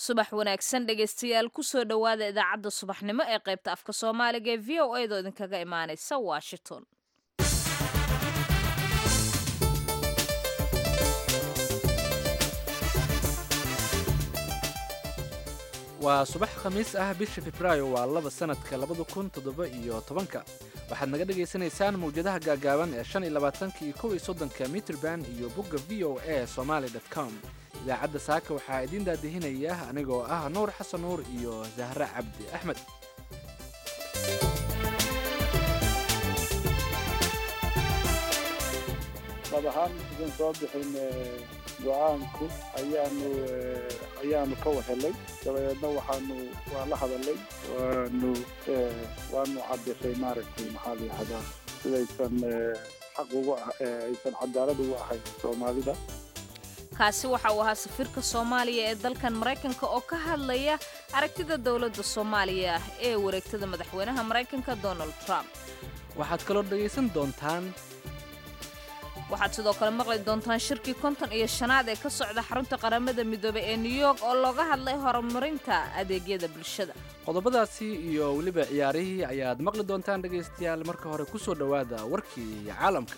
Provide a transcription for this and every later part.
subax wanaagsan dhegaystayaal kusoo dhowaada idaacadda subaxnimo ee qaybta afka soomaaliga ee v o edo idinkaga imaanaysa washington waa subax khamiis ah bisha febraayo waa laba sanadka labada kun toddoba iyo tobanka waxaad naga dhagaysanaysaan mawjadaha gaagaaban ee shan iyo labaatanka iyo kow iyo soddonka mitrband iyo bogga v o a somaly com idaacadda saaka waxaa idiin daadihinaya anigoo ah nuur xasan nuur iyo zahre cabdi axmed dab ahaan idan soo bixin go-aanku ayaanu ayaanu ka wahelay dabadeedna waxaanu waa la hadalay waanu waanu cadisay maaragtay maxaa la yihahdaa sidaysan xaq ugu aysan cadaalad ugu ahayn soomaalida kaasi waxa uu ahaa safiirka soomaaliya ee dalkan maraykanka oo ka hadlaya aragtida dowladda soomaaliya ee wareegtada madaxweynaha maraykanka donald trump waxaad kaloo dhegaysan doontaan waxaad sidoo kale maqli doontaan shirkii konton iyo shanaad ee ka socda xarunta qaramada midoobey ee new york oo looga hadlay horumarinta adeegyada bulshada qodobadaasi iyo weliba ciyaarihii ayaad maqli doontaan dhegaystayaal marka hore ku soo dhowaada warkii caalamka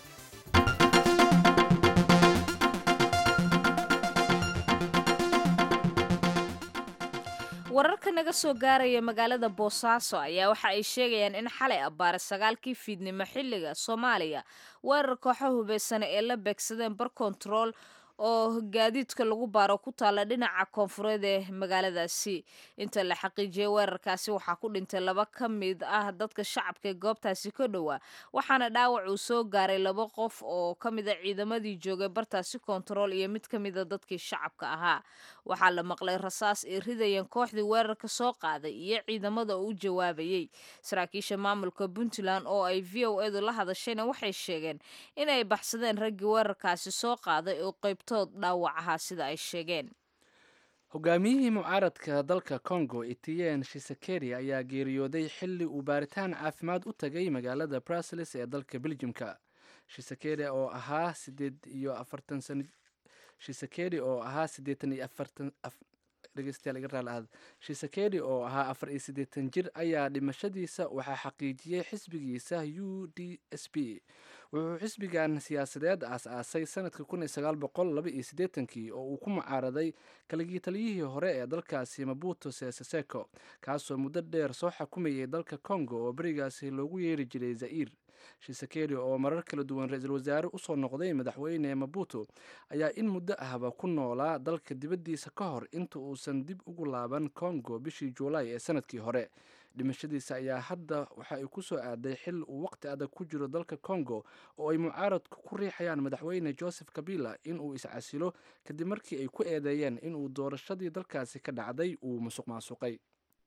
wararka naga soo gaaraya magaalada boosaaso ayaa waxa ay sheegayaan in xalay abbaare sagaalkii fiidnimo xilliga soomaaliya weerar kooxo hubaysana ee la beegsadeen bar kontarool oo gaadiidka lagu baaro ku taalla dhinaca koonfureed ee magaaladaasi inta la xaqiijiyey weerarkaasi waxaa ku dhintay laba ka mid ah dadka shacabka ee goobtaasi ka dhowaa waxaana dhaawac uu soo gaaray laba qof oo ka mid a ciidamadii joogay bartaasi kontarool iyo mid ka mid a dadkii shacabka ahaa waxaa la maqlay rasaas ay ridayeen kooxdii weerarka soo qaaday iyo ciidamada oo u jawaabayey saraakiisha maamulka puntland oo ay v o edu la hadashayna waxay sheegeen inay baxsadeen raggii weerarkaasi soo qaaday oo qaybtood dhaawac ahaa sida ay sheegeen hogaamiyihii mucaaradka dalka congo etiyen shisekeri ayaa geeriyooday xilli uu baaritaan caafimaad u tagay magaalada bruseles ee dalka beljimka shisekeri oo ahaa sideed iyo afartan san shisekeri oo ahaa siddeetan iyo afartan dhegeystayaal iga raali ahad shisekeri oo ahaa afar iyo siddeetan jir ayaa dhimashadiisa waxaa xaqiijiyey xisbigiisa u d s b wuxuu xisbigan siyaasadeed aas-aasay sanadka kun iyo sagaal boqol laba iyo siddeetankii oo uu ku mucaaraday kaligii taliyihii hore ee dalkaasi mabuto seseseko kaasoo muddo dheer soo xakumayay dalka congo oo berigaasi loogu yeeri jiray zair shisekeri oo marar kala duwan ra-iisul wasaare usoo noqday madaxweyne mabuto ayaa in muddo ahba ku noolaa dalka dibaddiisa ka hor inta uusan dib ugu laaban congo bishii juulaay ee sanadkii hore dhimashadiisa ayaa hadda waxa ay ku soo aaday xil uu waqti adag ku jiro dalka congo oo ay mucaaradku ku riixayaan madaxweyne joseph kabila inuu iscasilo kadib markii ay ku eedeeyeen inuu doorashadii dalkaasi ka dhacday uu musuq maasuqay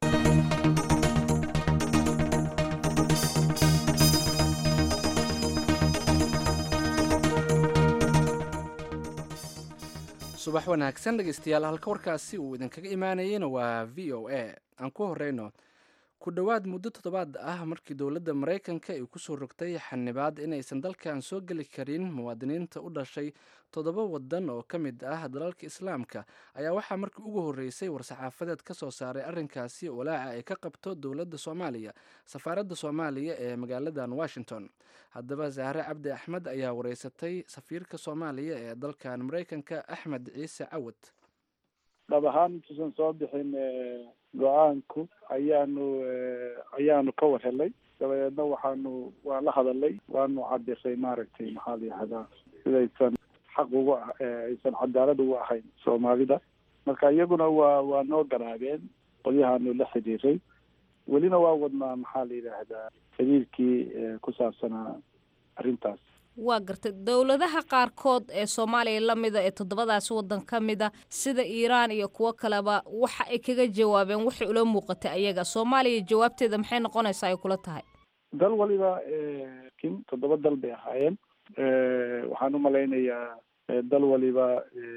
subax wanaagsan dhegeystayaal halka warkaasi uu idinkaga imaanayeyna waa v o a aan ku horeyno ku dhowaad muddo toddobaad ah markii dowladda maraykanka ay kusoo rogtay xanibaad inaysan dalkan soo geli karin muwaadiniinta u dhashay toddoba wadan oo ka mid ah dalalka islaamka ayaa waxaa markii ugu horreysay war-saxaafadeed ka soo saaray arrinkaasi walaaca ay ka qabto dowladda soomaaliya safaaradda soomaaliya ee magaaladan washington haddaba zahre cabdi axmed ayaa wareysatay safiirka soomaaliya ee dalkan maraykanka axmed ciise cawad dhab ahaan intuusan soo bixin go-aanku ayaanu ayaanu ka wahelay dabadeedna waxaanu waa la hadalay waanu cadisay maaragtay maxaa la yihahdaa sidaysan xaq ugu aysan cadaalad ugu ahayn soomaalida marka iyaguna waa waa noo garaabeen qolyahaanu la xidhiiray welina waa wadnaa maxaa la yidhaahdaa xiriirkii ku saabsanaa arrintaas waa gartay dowladaha qaarkood ee soomaaliya la mida ee toddobadaasi waddan ka mida sida iiraan iyo kuwo kaleba waxa ay kaga jawaabeen waxay ula muuqatay ayaga soomaaliya jawaabteeda maxay noqonaysaa ay kula tahay dal waliba kin toddoba dal bay ahaayeen waxaan u malaynayaa dal waliba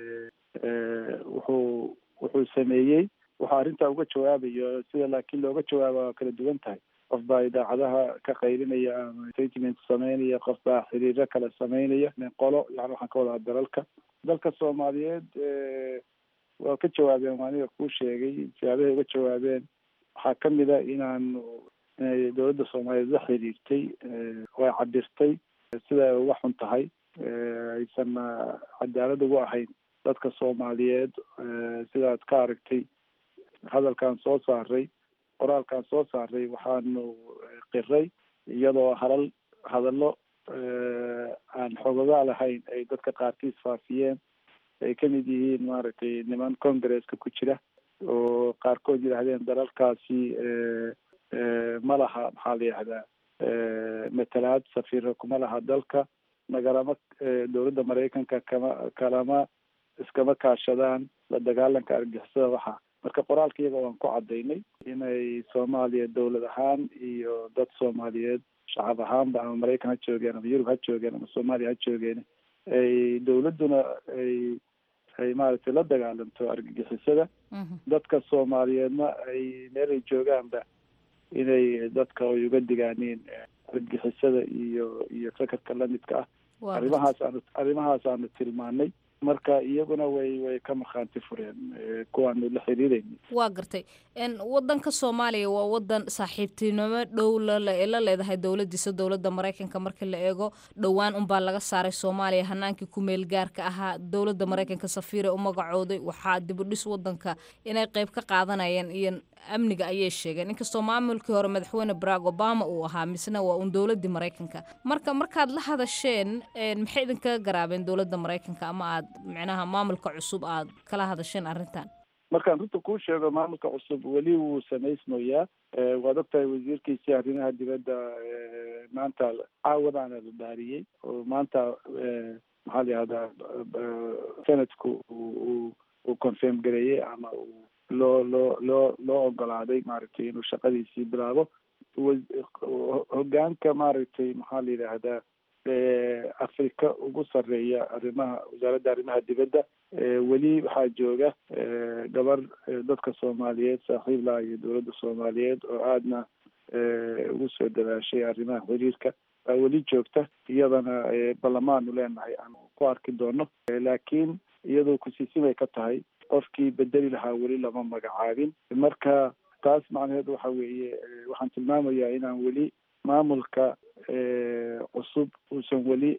wuxuu wuxuu sameeyey wuxuu arrintaa uga jawaabayo sida laakiin looga jawaaba waa kala duwan tahay qof baa idaacadaha ka qaylinaya ama statement sameynaya qof baa xiriiro kale sameynaya qolo yani waxaan ka wadaa dalalka dalka soomaaliyeed waa ka jawaabeen waa aniga kuu sheegay siyaabahay uga jawaabeen waxaa kamid a inaanu inay dowladda soomaaliyeed la xiriirtay way cabirtay sida ay uga xun tahay aysan cadaalad ugu ahayn dadka soomaaliyeed sidaad ka aragtay hadalkaan soo saaray qoraalkaan soo saaray waxaanu qiray iyadoo halal hadallo aan xogogaa lahayn ay dadka qaarkiis faafiyeen ay kamid yihiin maaragtay niman congresska ku jira oo qaarkood yidhaahdeen dalalkaasi ma laha maxaa la yihahdaa matalaad safiiro kuma laha dalka nagalama dowladda maraykanka kama kalama iskama kaashadaan la dagaalanka argixisada waxa marka qoraalka iyaga waan ku cadaynay inay soomaaliya dowlad ahaan iyo dad soomaaliyeed shacab ahaanba ama maraykan ha joogeen ama yurub ha joogeen ama soomaaliya ha joogeen ay dowladduna ay ay maaragtay la dagaalanto argagixisada dadka soomaaliyeedna ay meel ay joogaanba inay dadka ay uga digaaniin argagixisada iyo iyo fakarka lamidka ah arrimahaas aanu arrimahaas aanu tilmaanay marka iyaguna way way ka markhaanti fureen kuwaanu la xiriirayna waa gartay wadanka soomaaliya waa wadan saaxiibtinimo dhow lale la leedahay dowladiisa dowladda maraykanka marka la eego dhowaan unbaa laga saaray soomaaliya hanaankii ku meel gaarka ahaa dowladda maraykanka safiire u magacooday waxaa dibudhis wadanka inay qeyb ka qaadanayeen iyo amniga ayay sheegeen inkastoo maamulkii hore madaxweyne barack obama uu ahaa misna waa uun dowladii maraykanka marka markaad la hadasheen maxay idinkaga garaabeen dowladda maraykanka ama aad micnaha maamulka cusub aad kala hadasheen arrintan markaan runta kuu sheego maamulka cusub weli wuu samaysmayaa waad ogtahay wasiirkiisii arrimaha dibadda maanta caawadaana la dhaariyey oo maanta maxaa la yihahdaa senatku uu uu confirm gareeyey ama uu loo loo loo loo ogolaaday maaragtay inuu shaqadiisii bilaabo hogaanka maaragtay maxaa la yidhaahdaa afrika ugu sarreeya arrimaha wasaaradda arrimaha dibadda weli waxaa jooga gabar dadka soomaaliyeed saaxiib laha iyo dowladda soomaaliyeed oo aadna ugu soo dadaashay arrimaha xiriirka baa weli joogta iyadana ballamaanu leenahay aan ku arki doono laakiin iyadoo kusiisimay ka tahay qofkii bedeli lahaa weli lama magacaabin marka taas macnaheed waxa weeye waxaan tilmaamayaa inaan weli maamulka cusub uusan weli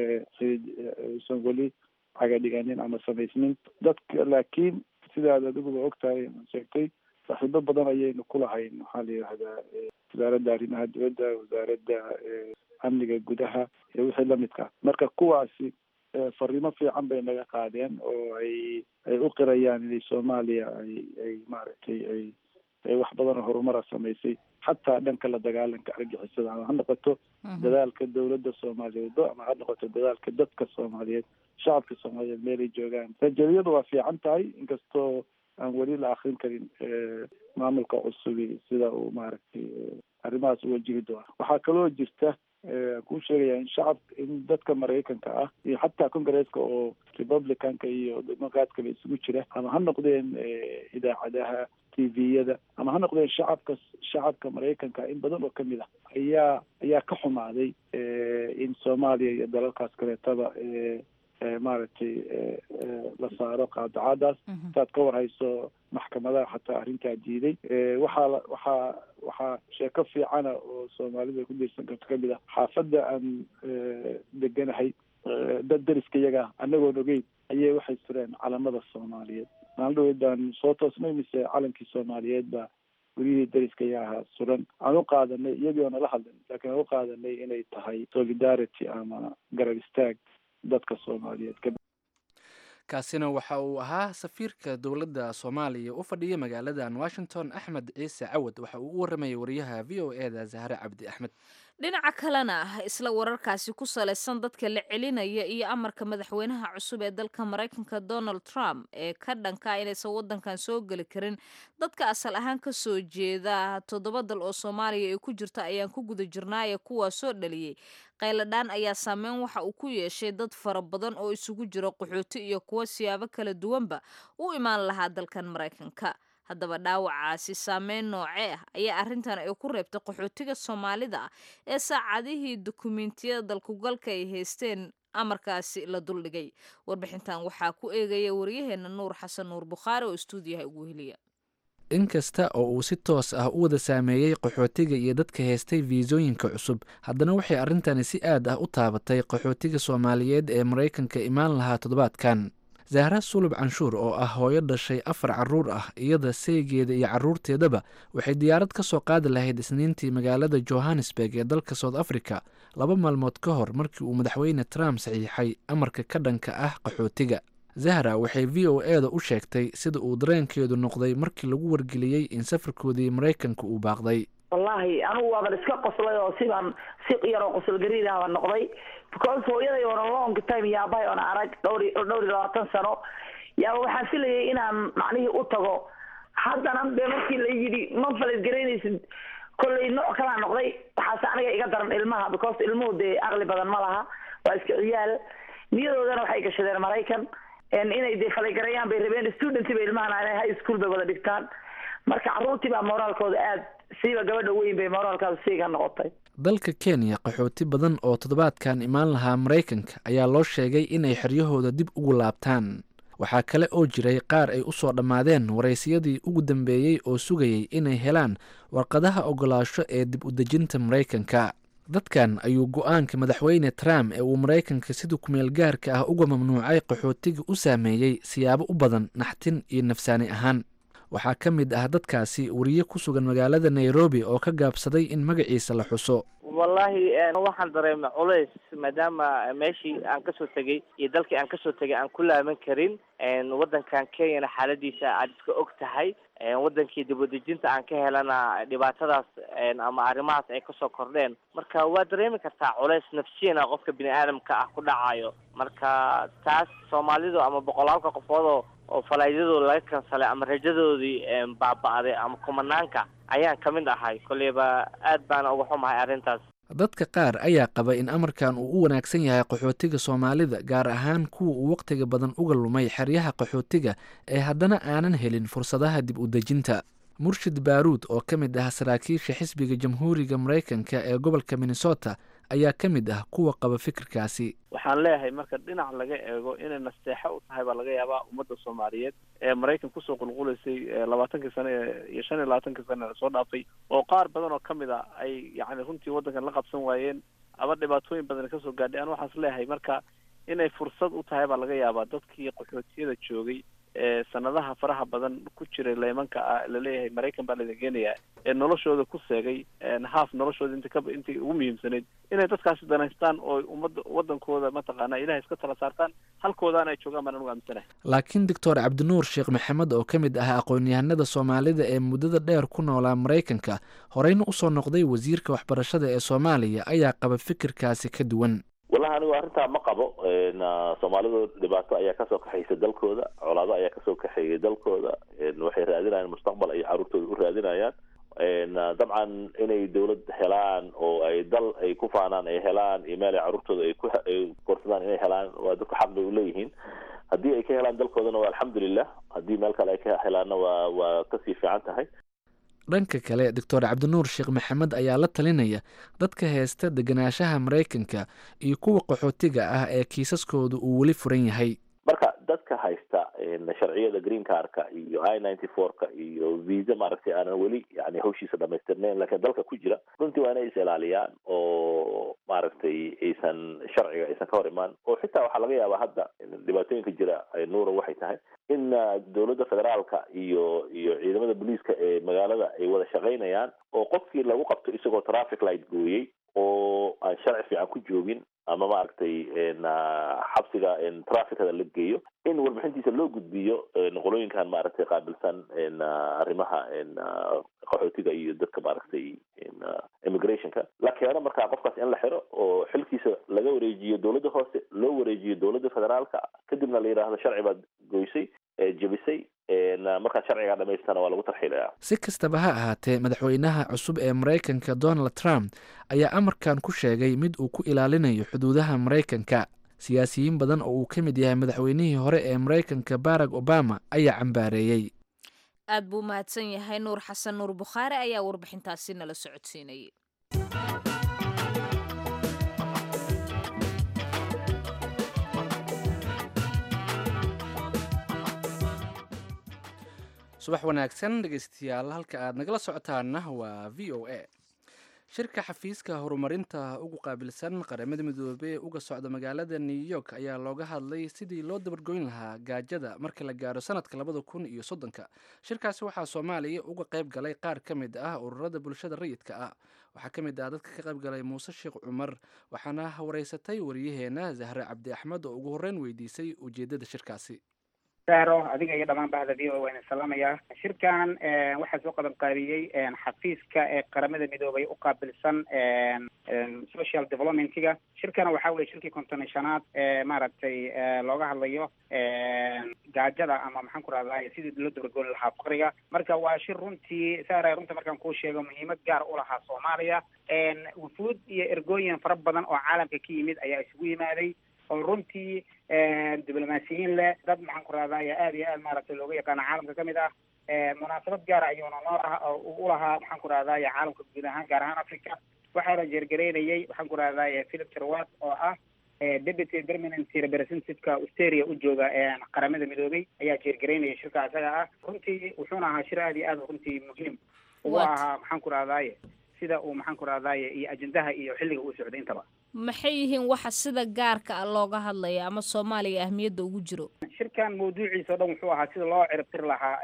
uusan weli cagadhiganin ama samaysnin dadka laakiin sidaad adiguba ogtahay sheegtay saaxiibo badan ayaynu ku lahayn maxaa la yidhahdaa wasaaradda arrimaha dibadda wasaaradda amniga gudaha iyo wixii lamidka marka kuwaasi fariimo fiican bay naga qaadeen oo ay ay u qirayaan inay soomaaliya ay ay maaragtay ay ay wax badan oo horumara samaysay xataa dhanka la dagaalanka argixisada ama ha noqoto dadaalka dowladda soomaaliyeed ama ha noqoto dadaalka dadka soomaaliyeed shacabka soomaaliyeed meelay joogaan rajaliyadu waa fiican tahay inkastoo aan weli la akrin karin maamulka cusubi sida uu maaragtay arrimahaas u wajihi doona waxaa kaloo jirta kuu sheegaya in shacab in dadka maraykanka ah iyo xataa congresska oo republicanka iyo democratkaba isugu jira ama ha noqdeen idaacadaha t v-yada ama ha noqdeen shacabka shacabka maraykanka in badan oo kamid ah ayaa ayaa ka xumaaday in soomaaliya iyo dalalkaas kaleetaba maaragtay la saaro qaadacadaas saad ka warhayso maxkamadaha xataa arrintaa diiday waxaa waxaa waxaa sheeko fiicana oo soomaalida ay ku diirsan karto kamid ah xaafadda aan deganahay dad dariska iyaga anagoon ogeyn ayay waxay sureen calamada soomaaliyeed maalin dhaweydaan soo toosnay mise calankii soomaaliyeed baa guryihii dariska iyaa ahaa suran aan u qaadanay iyagii oo nala hadlin laakiin aan u qaadanay inay tahay solidarity ama garab istaag dadka soomaaliyeed kaasina waxa uu ahaa safiirka dowladda soomaaliya u fadhiya magaaladan washington axmed ciise cawad waxa uu u waramayay wariyaha v o e da zahre cabdi axmed dhinaca kalena isla wararkaasi ku salaysan dadka la celinaya iyo amarka madaxweynaha cusub ee dalka maraykanka donald trump ee ka dhanka inaysan wadankan soo geli karin dadka asal ahaan ka soo jeeda toddoba dal oo soomaaliya ay ku jirta ayaan ku guda jirnaaye kuwaa soo dhaliyey qayladhaan ayaa saameyn waxa uu ku yeeshay dad fara badan oo isugu jira qaxooti iyo kuwo siyaabo kala duwanba u imaan lahaa dalkan maraykanka haddaba dhaawacaasi saameyn noocee ah ayaa arrintan ay ku reebtay qaxootiga soomaalida ah ee saacadihii dukumentiyada dalkugalka ay haysteen amarkaasi la duldhigay warbixintan waxaa ku eegaya waryaheena nuur xasan nuur bukhaari oo istuudiyaha ugu heliya inkasta oo uu si toos ah u wada saameeyey qaxootiga iyo dadka heestay fiisooyinka cusub haddana waxay arrintani si aad ah u taabatay qaxootiga soomaaliyeed ee maraykanka imaan lahaa toddobaadkan zahra sulub canshuur oo ah hooyo dhashay afar carruur ah iyada saygeeda iyo carruurteedaba waxay diyaarad ka soo qaadi lahayd isniintii magaalada johannesburg ee dalka south africa laba maalmood ka hor markii uu madaxweyne trump saxiixay amarka ka dhanka ah qaxootiga zahra waxay v o e da u sheegtay sida uu dareenkeedu noqday markii lagu wargeliyey in safarkoodii maraykanka uu baaqday wallaahi anigu waaban iska qoslay oo sidaan si yaroo qosolgariidahaba noqday because hooyaday oona long time yaabahay oona arag dhowr dhowr iyo labaatan sano yaaba waxaan filayay inaan macnihii u tago haddana dee markii la yidhi ma faladgaraynaysid kollay nooc kalaa noqday waxaase aniga iga daran ilmaha because ilmuhu dee aqli badan ma laha waa iska ciyaal niyadoodana waxay gashadeen maraykan inay dee falaygarayaan bay rabeen student bay ilmahan high school bay wada dhigtaan marka carruurtii baa moraalkooda aad siiba gabadha weyn bay moraalkaada siiga noqotay dalka kenya qaxooti badan oo toddobaadkan imaan lahaa maraykanka ayaa loo sheegay inay xeryahooda dib ugu laabtaan waxaa kale oo jiray qaar ay u soo dhammaadeen waraysiyadii ugu dambeeyey oo sugayay inay helaan warqadaha ogolaasho ee dib u dejinta maraykanka dadkan ayuu go-aanka madaxweyne trump ee uu maraykanka sida kumeel gaarka ah uga mamnuucay qaxootiga u saameeyey siyaabo u badan naxtin iyo nafsaani ahaan waxaa ka mid ah dadkaasi wariye ku sugan magaalada nairobi oo ka gaabsaday in magaciisa la xuso wallahi waxaan dareemay culays maadaama meeshii aan kasoo tegay iyo dalkii aan kasoo tegay aan ku laaban karin waddankan kenyana xaaladiisa aad iska og tahay wadankii dibadejinta aan ka helana dhibaatadaas ama arrimahaas ay kasoo kordheen marka waa dareemi kartaa culays nafsiyana qofka bini aadamka ah ku dhacayo marka taas soomaalidu ama boqolaalka qofoodoo oo falaaydadooda laga kansalay ama rajadoodii baaba-day ama kumanaanka ayaan ka mid ahay kolleyba aad baana uga xumahay arrintaas dadka qaar ayaa qaba in amarkan uu u wanaagsan yahay qaxootiga soomaalida gaar ahaan kuwa uu wakhtiga badan uga lumay xeryaha qaxootiga ee haddana aanan helin fursadaha dib u dejinta murshid baaruud oo ka mid ah saraakiisha xisbiga jamhuuriga maraykanka ee gobolka minnesota ayaa ka mid ah kuwa qaba fikirkaasi waxaan leeyahay marka dhinac laga eego inay nasteexo u tahay baa laga yaabaa ummadda soomaaliyeed ee maraykan kusoo qulqulaysay labaatankii sane iyo shan iyo labaatankii sane lasoo dhaafay oo qaar badan oo kamid a ay yani runtii waddankan la qabsan waayeen ama dhibaatooyin badan kasoo gaadhay aan waxaas leeyahay marka inay fursad u tahay baa laga yaabaa dadkii qaxootiyada joogay ee sanadaha faraha badan ku jiray leemanka ah laleeyahay maraykan baa laidin geenayaa ee noloshooda ku seegay haaf noloshooda inta kaba intii ugu muhiimsanayd inay dadkaasi danaystaan oo ummadda waddankooda mataqaana ilahay iska tala saartaan halkoodaan ay joogaan baan anugu aaminsanahay laakiin doctor cabdinuur sheekh maxamed oo ka mid ah aqoon-yahanada soomaalida ee muddada dheer ku noolaa maraykanka horeyna usoo noqday wasiirka waxbarashada ee soomaaliya ayaa qaba fikirkaasi ka duwan wallahi anigu arrintaa ma qabo soomaalidu dhibaato ayaa kasoo kaxaysa dalkooda colaado ayaa kasoo kaxeeyay dalkooda waxay raadinayaan mustaqbal ay carruurtooda u raadinayaan dabcan inay dawlad helaan oo ay dal ay ku faanaan ay helaan iyo meel ay carruurtooda ay ku ay korsadaan inay helaan waa dadku xaq bay uleeyihiin haddii ay ka helaan dalkoodana waa alxamdulilah haddii meel kale ay ka helaanna waa waa kasii fiican tahay dhanka kale doctor cabdinuur sheekh maxamed ayaa la talinaya dadka heesta degenaanshaha maraykanka iyo kuwa qaxootiga ah ee kiisaskooda uu weli furan yahay marka dadka haysta sharciyada green carka iyo i ninety four-ka iyo visa maaragtay aanan weli yani hawshiisa dhamaystirnayn laakiin dalka ku jira runtii waa inay is ilaaliyaan oo maaragtay aysan sharciga aysan ka hor imaan oo xitaa waxaa laga yaabaa hadda dhibaatooyinka jira nuura waxay tahay in dowladda federaalka iyo iyo ciidamada booliiska ee magaalada ay wada shaqaynayaan oo qofkii lagu qabto isagoo traffic light gooyey oo aan sharci fiican ku joogin ama maaragtay xabsiga traficada la geeyo in warbixintiisa loo gudbiyo qolooyinkan maaragtay qaabilsan arrimaha qaxootiga iyo dadka maaragtay immigrationka la keeno markaa qofkaas in la xiro oo xilkiisa laga wareejiyo dowladda hoose loo wareejiyo dowladda federaalka kadibna la yidhaahdo sharci baad goysay jebisay markaa sharcigaa dhamaystana waa lagu tarxiilaya si kastaba ha ahaatee madaxweynaha cusub ee maraykanka donald trump ayaa amarkan ku sheegay mid uu ku ilaalinayo xuduudaha maraykanka siyaasiyiin badan oo uu ka mid yahay madaxweynihii hore ee maraykanka barack obama ayaa cambaareeyey aad buu mahadsan yahay nuur xasan nuur bukhaari ayaa warbixintaasi nala socodsiinayay subax wanaagsan dhegeystayaal halka aad nagala socotaana waa v o a shirka xafiiska horumarinta ugu qaabilsan qaramada midoobey uga socda magaalada new york ayaa looga hadlay sidii loo dabargoyn lahaa gaajada marka la gaaro sanadka labada kun iyo soddonka shirkaasi waxaa soomaaliya uga qayb galay qaar ka mid ah ururada bulshada rayidka ah waxaa ka mid ah dadka ka qayb galay muuse sheekh cumar waxaana wareysatay wariyaheena zahre cabdi axmed oo ugu horreyn weydiisay ujeeddada shirkaasi saaro adiga iyo dhammaan bahda v o waan salaamayaa shirkan waxaa soo qaban qaabiyey xafiiska ee qaramada midoobay u qaabilsan social developmentiga shirkana waxaa weye shirkii konton shanaad ee maaragtay looga hadlayo gaajada ama maxaan ku rahdaa sidii loo dabargooni lahaa faqriga marka waa shir runtii saara runta markaan kuu sheego muhiimad gaar u lahaa soomaaliya wufuud iyo ergooyin fara badan oo caalamka ka yimid ayaa isugu yimaaday oo runtii diblomaasiyiin leh dad maxaan ku rahdaa aad iyo aad maaragtay looga yaqaano caalamka kamid ah munaasabad gaara ayuuna noo lahaa u lahaa maxaan ku rahdaa caalamka guud ahaan gaar ahaan africa waxaana jeergareynayay waxaan ku rahdaa philip terwat oo ah deputy permanent representativeka australia u jooga qaramada midoobay ayaa jeergareynaya shirka isaga ah runtii wuxuuna ahaa shir aad iyo aad runtii muhiim ugu ahaa maxaan ku rahdaaye sida uu maxaan ku rahdaaye iyo ajendaha iyo xilliga uu socday intaba maxay yihiin waxa sida gaarka ah looga hadlaya ama soomaaliya ahmiyadda ugu jiro shirkan mawduuciisa o dhan wuxuu ahaa sida loo ciribtiri lahaa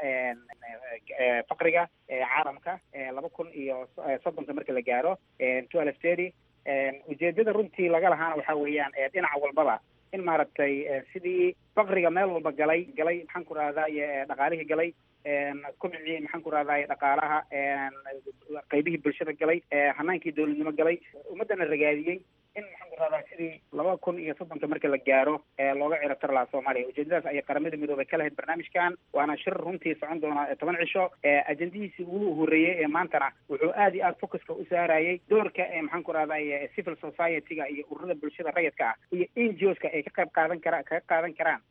faqriga caalamka laba kun iyo soddonka marka la gaaro twelve thirty ujeedada runtii laga lahaana waxa weeyaan dhinaca walbaba in maaragtay sidii faqriga meel walba galay galay maxaan ku rahdaye dhaqaalihii galay kubcii maxaan ku rahdaye dhaqaalaha qaybihii bulshada galay hanaankii dowladnimo galay ummaddana ragaadiyey in maxaan ku rahdaa sidii laba kun iyo soddonka marka la gaaro looga ciribtar lahaa soomaaliya ujeedadaas ayay qaramada midoobay ka lahayd barnaamijkan waana shir runtii socon doona toban cisho ajendihiisii ugu horreeyey ee maantana wuxuu aad iyo aad focuska u saarayay doorka maxaan ku rahdaye civil society-ga iyo ururada bulshada rayidka ah iyo n g oska ay ka qayb qaadan kara kaga qaadan karaan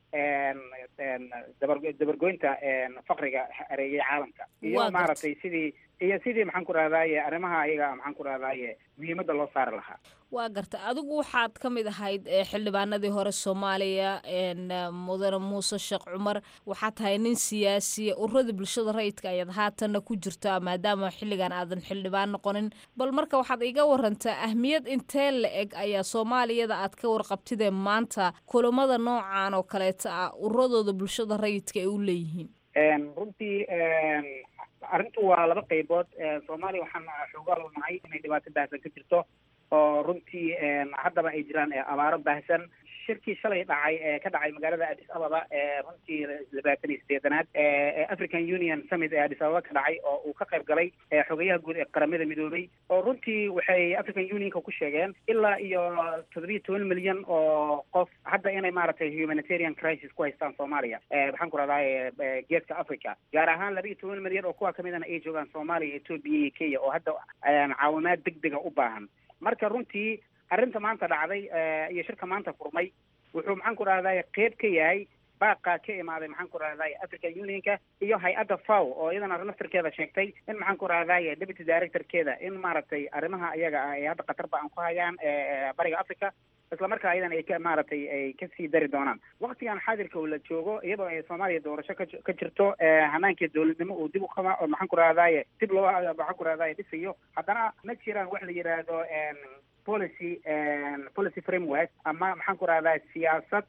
dabar dabargoynta faqriga areeyay caalamka iyo maaragtay sidii iyo sidii maxaan ku rahdaye arrimaha ayaga maxaan ku rahdaye muhiimadda loo saari lahaa waa garta adigu waxaad ka mid ahayd xildhibaanadii hore soomaaliya mudane muuse sheekh cumar waxaad tahay nin siyaasiya ururada bulshada rayidka ayaad haatanna ku jirtaa maadaama xilligan aadan xildhibaan noqonin bal marka waxaad iga warantaa ahmiyad intee la eg ayaa soomaaliyada aad ka warqabtidee maanta kulamada noocan oo kaleeta ah ururadooda bulshada rayidka ay u leeyihiin runtii arrintu waa laba qaybood soomaaliya waxaan xoogaal nahay inay dhibaato baahsan ka jirto oo runtii haddaba ay jiraan abaaro baahsan shirkii shalay dhacay ee ka dhacay magaalada addis ababa ee runtii labaatan iyo sideedanaad ee african union summit ee addis ababa ka dhacay oo uu ka qayb galay xogayaha guud ee qaramada midoobay oo runtii waxay african unionka ku sheegeen ilaa iyo toddobiyo toban milyan oo qof hadda inay maaragtay humanitarian crisis ku haystaan soomaaliya maxaan ku rahdaa geeska africa gaar ahaan laba iyo toban milyan oo kuwa kamidana ay joogaan soomaaliya etoobiya iyo kenya oo hadda caawimaad degdega u baahan marka runtii arrinta maanta dhacday iyo shirka maanta furmay wuxuu maxaan ku rahday qeyb ka yahay baaqa ka imaaday maxaan ku rahday african unionka iyo hay-adda faw oo iyadana naftarkeeda sheegtay in maxaan ku rahday deputy directorkeeda in maaragtay arrimaha iyaga ah ee hadda qatarba aan ku hayaan bariga africa isla markaa iyadan ay ka maaragtay ay kasii dari doonaan waktigan xaadirka la joogo iyadoo ay soomaaliya doorasho ka ka jirto hanaankii dowladnimo uu dib u qaba oo maxaan ku rahdaye dib loo maxaan ku rahdaye dhisayo haddana ma jiraan wax la yidhaahdo policy policy framework ama maxaan ku rahdaa siyaasad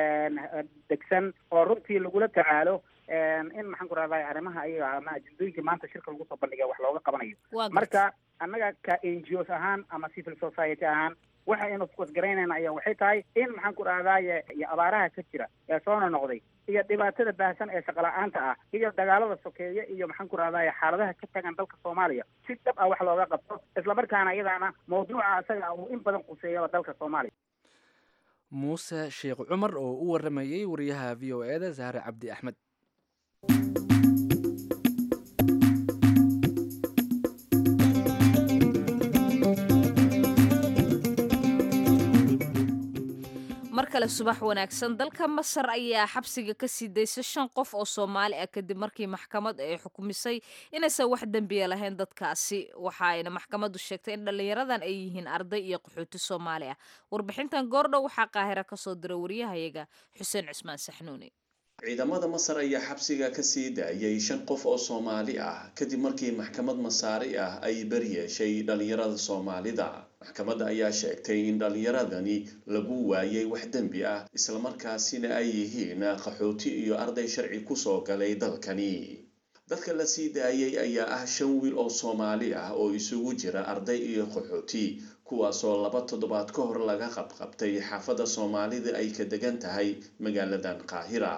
degsan oo runtii lagula tacaalo in maxaan ku rahdaa arrimaha ayaga ama ajendooyinka maanta shirka lagu soo bandhiga wax looga qabanayo marka annaga ka n g os ahaan ama civil society ahaan waxa aynu focus garaynayna ayaa waxay tahay in maxaan ku rahdaye iyo abaaraha ka jira ee soona noqday iyo dhibaatada baahsan ee shaqala-aanta ah iyo dagaalada sokeeye iyo maxaan ku rahdaye xaaladaha ka tagan dalka soomaaliya si dhab ah wax looga qabto islamarkaana iyadaana mawduuca isaga uu in badan quseeyaba dalka soomaaliya muuse sheekh cumar oo u waramayey wariyaha v o eda zahre cabdi axmed mar kale subax wanaagsan dalka masar ayaa xabsiga ka sii daysay shan qof oo soomaali ah kadib markii maxkamad ay xukumisay inaysan wax dembiya lahayn dadkaasi waxa ayna maxkamaddu sheegtay in dhallinyaradan ay yihiin arday iyo qaxooti soomaali ah warbixintan goordhow waxaa qaahira kasoo diray waryahayaga xuseen cismaan saxnuuni ciidamada masar ayaa xabsiga ka sii daayay shan qof oo soomaali ah kadib markii maxkamad masaari ah ay baryeeshay dhallinyarada soomaalida maxkamadda ayaa sheegtay in dhallinyaradani lagu waayay wax dembi ah islamarkaasina ay yihiin qaxooti iyo arday sharci kusoo galay dalkani dadka la sii daayay ayaa ah shan wiil oo soomaali ah oo isugu jira arday iyo qaxooti kuwaasoo laba toddobaad ka hor laga qabqabtay xaafadda soomaalida ay ka degan tahay magaaladan qaahira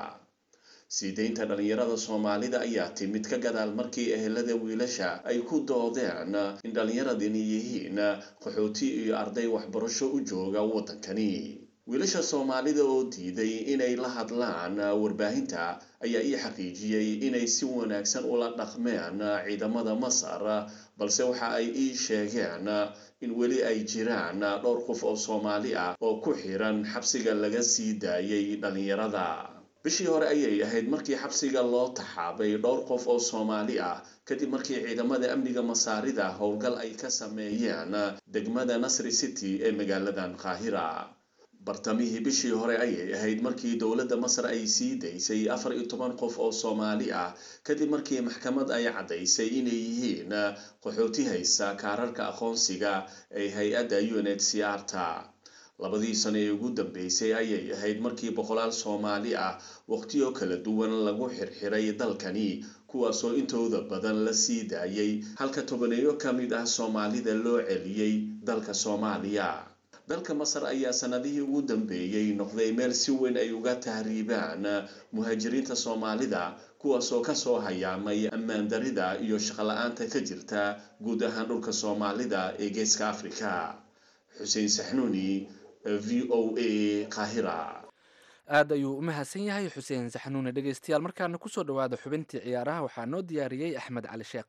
sii deynta dhallinyarada soomaalida ayaa timid ka gadaal markii ehelada wiilasha ay ku doodeen in dhallinyaradani yihiin qaxooti iyo arday waxbarasho u jooga waddankani wiilasha soomaalida oo diiday inay la hadlaan warbaahinta ayaa ii xaqiijiyey inay si wanaagsan ula dhaqmeen ciidamada masar balse waxa ay ii sheegeen in weli ay jiraan dhowr qof oo soomaali ah oo ku xiran xabsiga laga sii daayay dhallinyarada bishii hore ayay ahayd markii xabsiga loo taxaabay dhowr qof oo soomaali ah kadib markii ciidamada amniga masaarida howlgal ay ka sameeyeen degmada nasri city ee magaaladan qaahira bartamihii bishii hore ayay ahayd markii dowladda masar ay sii daysay afar iyo toban qof oo soomaali ah kadib markii maxkamad ay caddaysay inay yihiin qaxooti haysa kaararka aqoonsiga ee hay-adda unhcr ta labadii sano ee ugu dambeysay ayay ahayd markii boqolaal soomaali ah waqtiyo kala duwan lagu xirxiray dalkani kuwaasoo intooda badan la sii daayay halka tobaneeyo ka mid ah soomaalida loo celiyey dalka soomaaliya dalka masar ayaa sanadihii ugu dambeeyey noqday meel si weyn ay uga tahriibaan muhaajiriinta soomaalida kuwaasoo kasoo hayaamay ammaan darida iyo shaqola-aanta ka jirta guud ahaan dhulka soomaalida ee geeska afrika xuseen saxnuuni v o a qaahira aad ayuu u mahadsan yahay xuseen saxnuune dhegeystayaal markaana kusoo dhawaada xubintii ciyaaraha waxaa noo diyaariyey axmed cali sheekh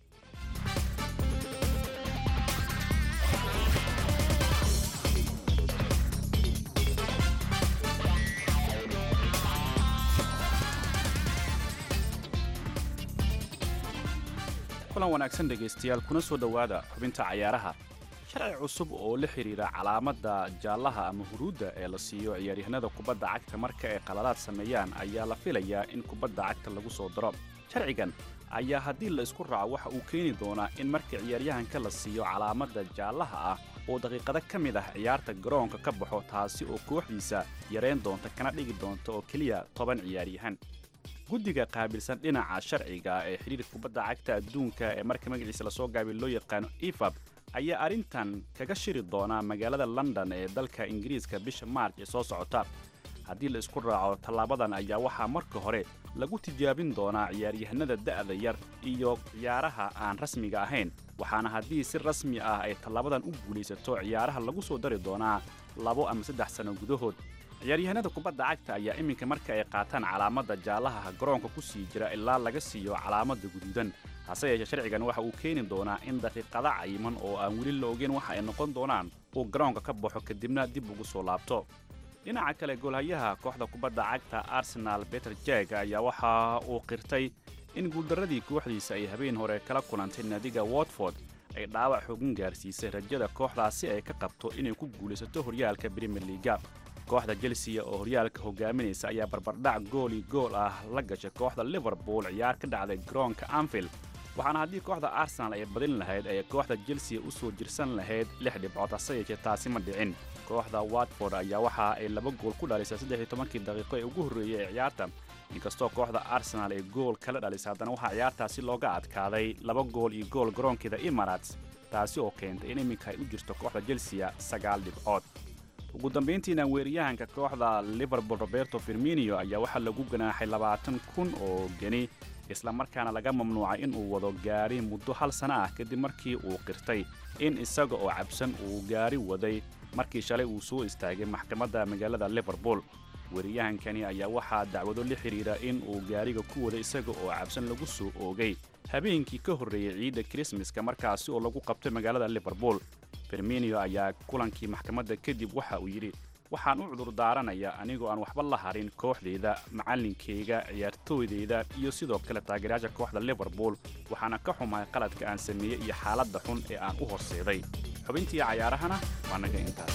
kulan wanaagsan dhegaystayaal kuna soo dhowaada xubinta cayaaraha sharci cusub oo la xidhiira calaamadda jaallaha ama huruudda ee la siiyo ciyaaryahanada kubadda cagta marka ay qaladaad sameeyaan ayaa la filayaa in kubadda cagta lagu soo daro sharcigan ayaa haddii la isku raaco waxa uu keeni doonaa in marka ciyaaryahanka la siiyo calaamadda jaallaha ah oo daqiiqado ka mid ah ciyaarta garoonka ka baxo taasi oo kooxdiisa yarayn doonta kana dhigi doonta oo keliya toban ciyaaryahan guddiga qaabilsan dhinaca sharciga ee xidhiirka kubadda cagta adduunka ee marka magaciisa lasoo gaabiy loo yaqaano efab ayaa arrintan kaga shiri doonaa magaalada london ee dalka ingiriiska bisha maarj ee soo socota haddii la isku raaco tallaabadan ayaa waxaa marka hore lagu tijaabin doonaa ciyaaryahanada da'da yar iyo ciyaaraha aan rasmiga ahayn waxaana haddii si rasmi ah ay tallaabadan u guulaysato ciyaaraha lagu soo dari doonaa labo ama saddex sanno gudahood ciyaaryahanada kubadda cagta ayaa iminka marka ay qaataan calaamadda jaallaha garoonka ku sii jira ilaa laga siiyo calaamadda guduudan hase yeeshee sharcigan waxa uu keeni doonaa in daqiiqada cayiman oo aan weli la ogeyn waxa ay noqon doonaan uu garoonka ka baxo kadibna dib ugu soo laabto dhinaca kale goolhayaha kooxda kubadda cagta arsenal beter jeg ayaa waxa uu qirtay in guuldarradii kooxdiisa ay habeen hore kala kulantay naadiga watford ay dhaawac xoogan gaarsiisay rajada kooxdaasi ay ka qabto inay ku guulaysato horyaalka brimier liiga kooxda chelsea oo horyaalka hogaaminaysa ayaa barbardhac gooli gool ah la gashay kooxda liverpool ciyaar ka dhacday garoonka anfield waxaana haddii kooxda arsenal ay badin lahayd ay kooxda chelsea u soo jirsan lahayd lix dhibcood hase yeeshee taasi ma dhicin kooxda watford ayaa waxa ay laba gool ku dhalisay saddex iyo tobankii daqiiqo ee ugu horreeyey ee ciyaarta inkastoo kooxda arsenal ay gool kala dhalisay haddana waxaa ciyaartaasi looga adkaaday laba gool iyo gool garoonkeeda emirates taasi oo keentay in iminka ay u jirto kooxda chelsea sagaal dhibcood ugu dambayntiina weeryahanka kooxda liverpool roberto firminio ayaa waxaa lagu ganaaxay labaatan kun oo geni islamarkaana laga mamnuucay in uu wado gaari muddo hal sana ah kadib markii uu qirtay in isaga oo cabsan uu gaari waday markii shalay uu soo istaagay maxkamadda magaalada liverpool weeryahankani ayaa waxaa dacwado la xidhiira in uu gaariga ku waday isaga oo cabsan lagu soo oogay habeenkii ka horreeyey ciidda krismaska markaasi oo lagu qabtay magaalada liverpool firminio ayaa kulankii maxkamadda kadib waxa uu yidhi waxaan u cudur daaranayaa anigoo aan waxba la harin kooxdeyda macallinkayga ciyaartooydeyda iyo sidoo kale taageerayaasha kooxda liverpool waxaana ka xumahay qaladka aan sameeyey iyo xaaladda xun ee aan u horseeday xubintii cayaarahana waa naga intaas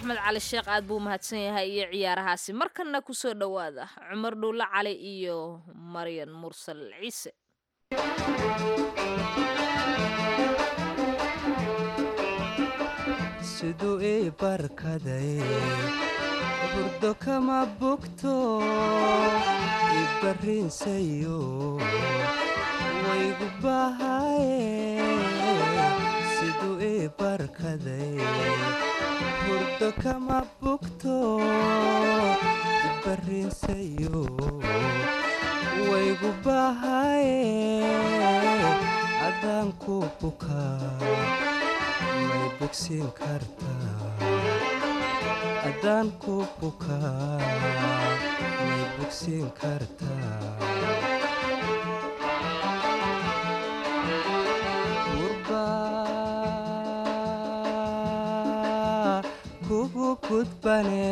axmed cali sheekh aad buu mahadsan yahay iyo ciyaarahaasi markanna kusoo dhowaada cumar dhuulle cali iyo maryan mursal ciise siduu ii barkaday hurdo kama bogto ibarrinsayo waygu bahaye siduu ii barkaday hurdo kama bogto ibarrinsayo waygu bahaye adaan ku bukaa may bogsiin kartaa haddaan ku bukaa may bogsiin kartaa gurbaa kugu gudbane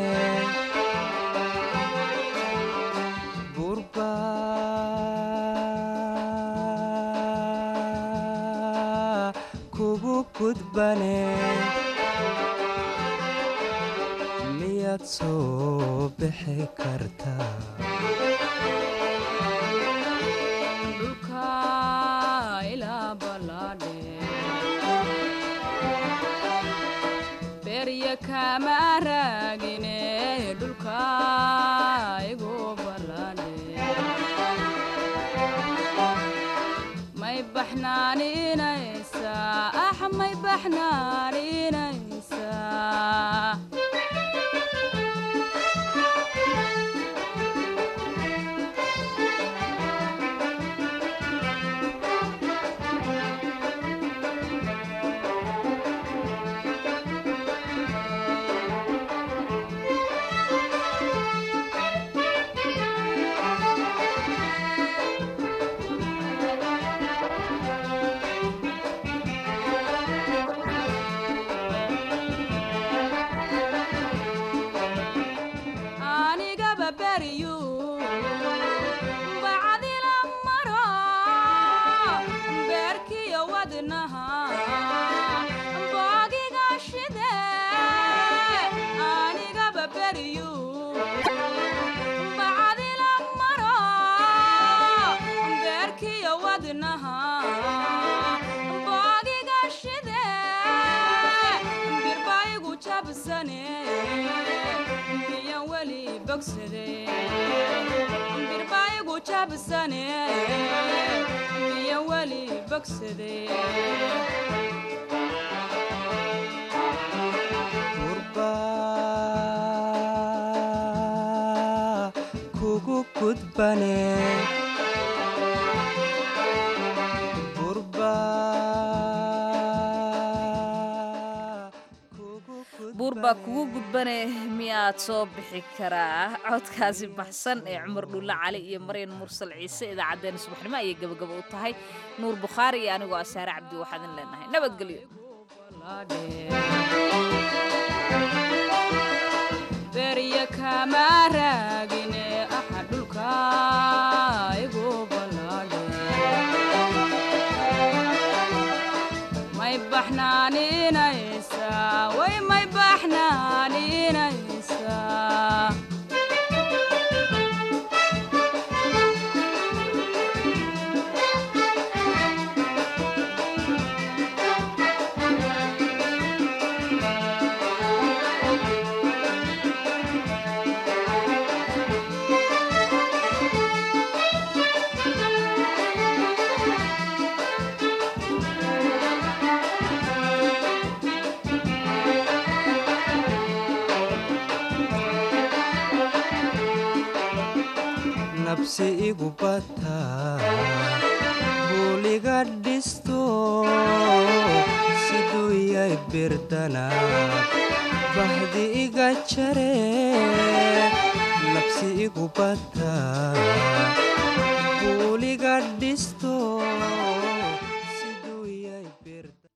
gurbaa kugu gudbane miyaad soo bixi kartaa dhulka ilaa ballaadhe berya kama raagine dhulka igu ballaadhe may baxnaaninaysaa ax may baxnaaninaysaa anigaba beriyu bacdila maro beerkiyo wadnaha boogiga shide anigaba beriyu bacdila maro beerkiyo wadnaha boogiga shide birbaigu jabsane miyan weli bogsade birbaigu jabsane miyan weli bogsade gurbaa kugu gudbane buur baa kugu gudbane miyaad soo bixi karaa codkaasi baxsan ee cumar dhuulle cali iyo maryan mursal ciise idaacaddeenna subaxnimo ayay gabagaba u tahay nuur bukhaari iyo anigoo asaare cabdi waxaadan leenahay nabadgelyo berya kama raagine axa dhulka igu ballaadhe may baxnaaninaysaa way may baxnaaninaysaa nabsi igu bataa buuliga dhisto siduu yay birdana bahdi iga jare nabsi igu bataa buuliga dhisto